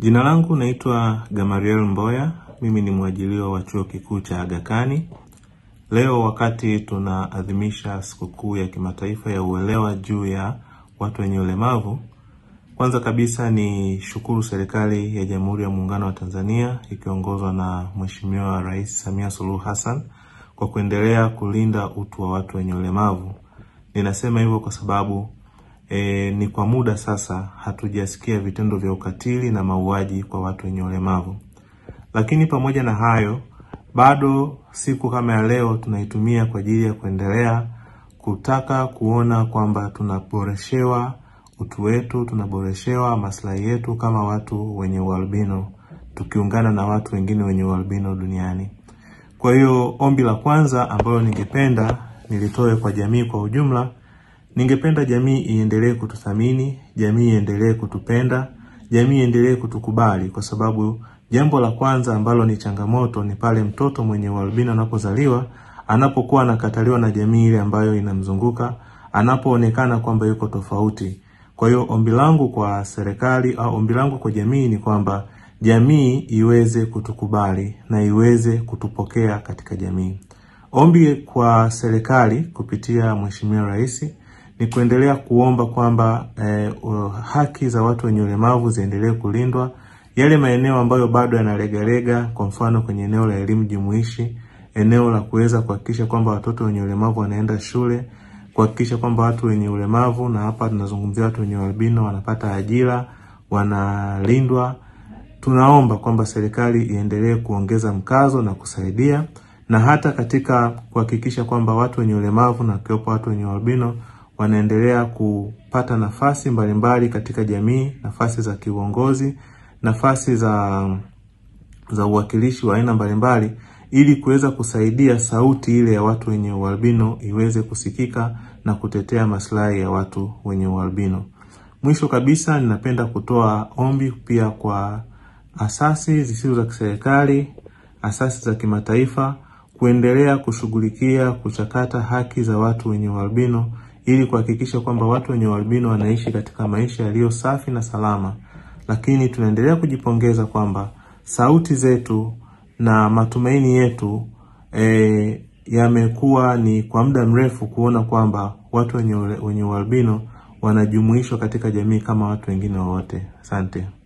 Jina langu naitwa Gamariel Mboya, mimi ni mwajiliwa wa chuo kikuu cha Aga Khan. Leo wakati tunaadhimisha sikukuu ya kimataifa ya uelewa juu ya watu wenye ulemavu, kwanza kabisa ni shukuru serikali ya Jamhuri ya Muungano wa Tanzania ikiongozwa na Mheshimiwa Rais Samia Suluhu Hassan kwa kuendelea kulinda utu wa watu wenye ulemavu. Ninasema hivyo kwa sababu E, ni kwa muda sasa hatujasikia vitendo vya ukatili na mauaji kwa watu wenye ulemavu. Lakini pamoja na hayo, bado siku kama ya leo tunaitumia kwa ajili ya kuendelea kutaka kuona kwamba tunaboreshewa utu wetu, tunaboreshewa maslahi yetu kama watu wenye ualbino, tukiungana na watu wengine wenye ualbino duniani. Kwa hiyo ombi la kwanza ambalo ningependa nilitoe kwa jamii kwa ujumla Ningependa jamii iendelee kututhamini, jamii iendelee kutupenda, jamii iendelee kutukubali kwa sababu jambo la kwanza ambalo ni changamoto ni pale mtoto mwenye ualbino anapozaliwa, anapokuwa anakataliwa na jamii ile ambayo inamzunguka, anapoonekana kwamba yuko tofauti. Kwa hiyo ombi langu kwa serikali au ombi langu kwa jamii ni kwamba jamii iweze kutukubali na iweze kutupokea katika jamii. Ombi kwa serikali kupitia Mheshimiwa Rais ni kuendelea kuomba kwamba eh, uh, haki za watu wenye ulemavu ziendelee kulindwa. Yale maeneo ambayo bado yanalegalega, kwa mfano kwenye eneo la elimu jumuishi, eneo la kuweza kuhakikisha kwamba watoto wenye ulemavu wanaenda shule, kuhakikisha kwamba watu wenye ulemavu, na hapa tunazungumzia watu wenye albino, wanapata ajira, wanalindwa. Tunaomba kwamba serikali iendelee kuongeza mkazo na kusaidia, na hata katika kuhakikisha kwamba watu wenye ulemavu na kiwepo watu wenye albino wanaendelea kupata nafasi mbalimbali katika jamii, nafasi za kiuongozi, nafasi za za uwakilishi wa aina mbalimbali, ili kuweza kusaidia sauti ile ya watu wenye ualbino iweze kusikika na kutetea maslahi ya watu wenye ualbino. Mwisho kabisa, ninapenda kutoa ombi pia kwa asasi zisizo za kiserikali, asasi za kimataifa kuendelea kushughulikia kuchakata haki za watu wenye ualbino ili kuhakikisha kwamba watu wenye ualbino wanaishi katika maisha yaliyo safi na salama. Lakini tunaendelea kujipongeza kwamba sauti zetu na matumaini yetu e, yamekuwa ni kwa muda mrefu kuona kwamba watu wenye wenye ualbino wanajumuishwa katika jamii kama watu wengine wowote. Asante.